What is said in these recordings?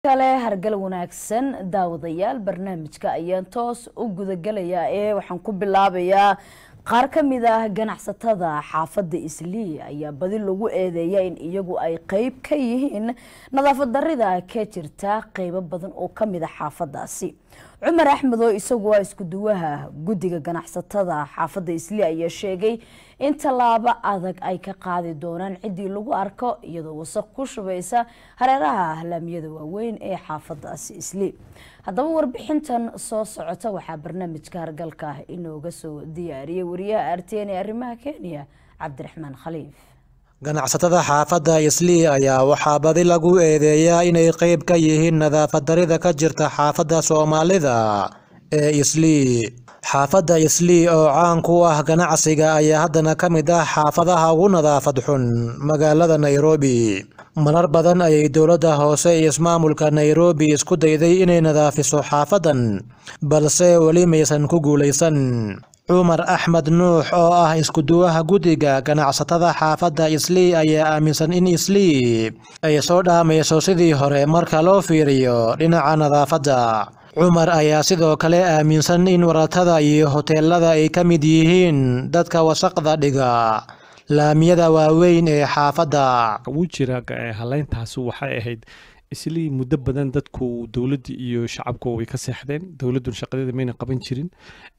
kale hargal wanaagsan daawadayaal barnaamijka ayaan toos u gudagalayaa ee waxaan ku bilaabayaa qaar ka mid ah ganacsatada xaafadda islii ayaa badi lagu eedeeya in iyagu ay qeyb ka yihiin nadaafad darida ka jirta qeybo badan oo ka mid a xaafadaasi cumar axmed oo isagu ah isku duwaha guddiga ganacsatada xaafadda islii ayaa sheegay in tallaabo adag ay ka qaadi doonaan ciddii lagu arko iyadoo wasaq ku shubaysa hareeraha ahlaamiyada waaweyn ee xaafadaasi islii haddaba warbixintan soo socota waxaa barnaamijka hargalka inooga soo diyaariyay wariyaha artn ee arrimaha kenya cabdiraxmaan khaliif ganacsatada xaafadda islii ayaa waxaa badi lagu eedeeyaa inay qeyb ka yihiin nadaafad darida ka jirta xaafadda soomaalida ee islii xaafadda islii oo caan ku ah ganacsiga ayaa haddana ka mid ah xaafadaha ugu nadaafad xun magaalada nairobi marar badan ayay dowladda hoose iyo ismaamulka nairobi isku dayday inay nadaafiso xaafadan balse weli maysan ku guulaysan cumar axmed nuux oo ah iskuduwaha guddiga ganacsatada xaafadda islii ayaa aaminsan in islii ay soo dhaamayso sidii hore marka loo fiiriyo dhinaca nadaafadda cumar ayaa sidoo kale aaminsan in waratada iyo hoteelada ay ka mid yihiin dadka wasaqda dhiga laamiyada waaweyn ee xaafadda wuu jira haleyntaasi waxay ahayd islii muddo badan dadku dowladda iyo shacabku way ka seexdeen dowladduna shaqadeeda mayna qaban jirin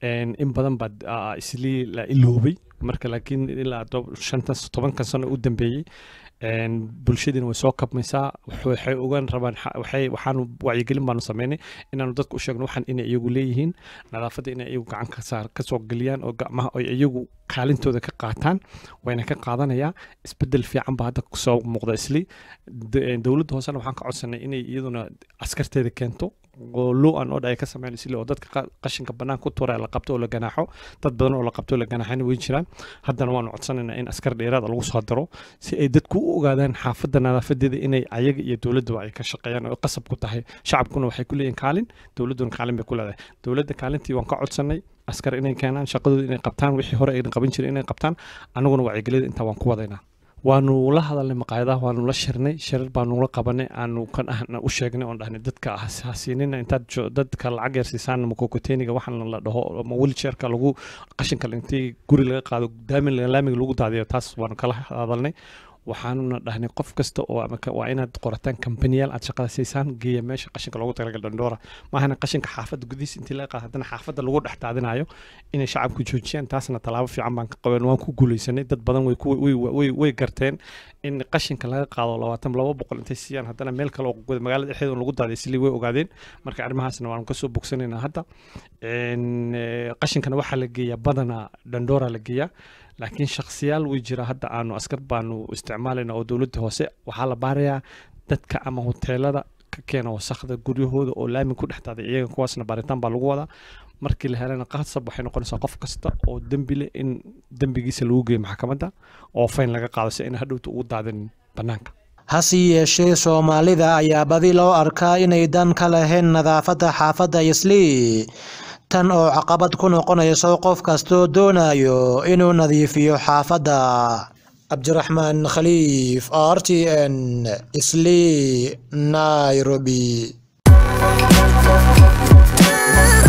in badan baa islii la iloobay marka laakiin ilaa shantan tobankan sano u dambeeyey bulshadiina way soo kabmaysaa waxay ogaan rabaan waxaanu wacyigelin baanu sameynay inaanu dadka u sheegno waxaan inay iyagu leeyihiin nadaafadda inay iyagu gacan ka saar ka soo geliyaan oo gacmaha ay iyagu kaalintooda ka qaataan wayna ka qaadanayaa isbedel fiican baa hadda soo muuqda isli dowladda hoosena waxaan ka codsanay inay iyaduna askarteeda keento oo low an order ay ka sameyn isli oo dadka qashinka bannaan ku tuura la qabto oo la ganaaxo dad badan oo la qabto oo la ganaaxayna way jiraan haddana waanu codsanaynaa in askar dheeraada lagu soo daro si ay dadku u ogaadaan xaafadda nadaafadeeda inay ayaga iyo dowladduba ay ka shaqeeyaan oo qasab ku tahay shacabkuna waxay ku leeyihin kaalin dowladduna kaalin bay ku leedahay dowladda kaalintii waan ka codsanay askar inay keenaan shaqadooda inay qabtaan wixii hore ayna qaban jirin inay qabtaan annaguna wacyigeliyada intaa waan ku wadaynaa waanu la hadalnay maqaayadaha waanu la shirnay shirar baanu la qabanay aanu kan ahna u sheegnay oon dhahnay dadka hasiinina intaad dadka lacag yar siisaan makokoteniga waxaan la dhaho ama wilchairka lagu qashinka intii guri laga qaado daamin laamiga lagu daadiyo taas waanu kala hadalnay waxaanuna dhahnay qof kasta oo waa inaad qorataan kambaniyaal aad shaqada siisaan geeya meesha qashinka loogu talagal dhandhoora maahana qashinka xaafadda gudihiis intii laga qaado haddana xaafadda lagu dhex daadinayo inay shacabku joojiyaan taasna tallaabo fiican baan ka qaben waan ku guulaysanay dad badan way garteen in qashinka laga qaado labaatan laba boqol intay siiyaan haddana meel kale oo magaalada dhexdeeda lagu daadiyo sili way ogaadeen marka arrimahaasna waanu kasoo bogsanaynaa hadda qashinkana waxaa la geeyaa badanaa dhandhoora la geeyaa laakiin shakhsiyaal way jira hadda aanu askar baanu isticmaalayna oo dowladda hoose waxaa la baarayaa dadka ama hoteelada ka keena wasakda guryahooda oo laami ku dhex daaday iyaga kuwaasna baaritaan baa lagu wadaa markii la helana qasab waxay noqonaysaa qof kasta oo dembi leh in dembigiisa lagu geeyo maxkamadda oo fayn laga qaado si ayna hadhowta ugu daadin bannaanka hase yeeshee soomaalida ayaa badi loo arkaa inay dan ka lahayn nadaafadda xaafadda islii tan oo caqabad ku noqonayso qof kastoo doonayo inuu nadiifiyo xaafadda cabdiraxmaan khaliif r t n islii nairobi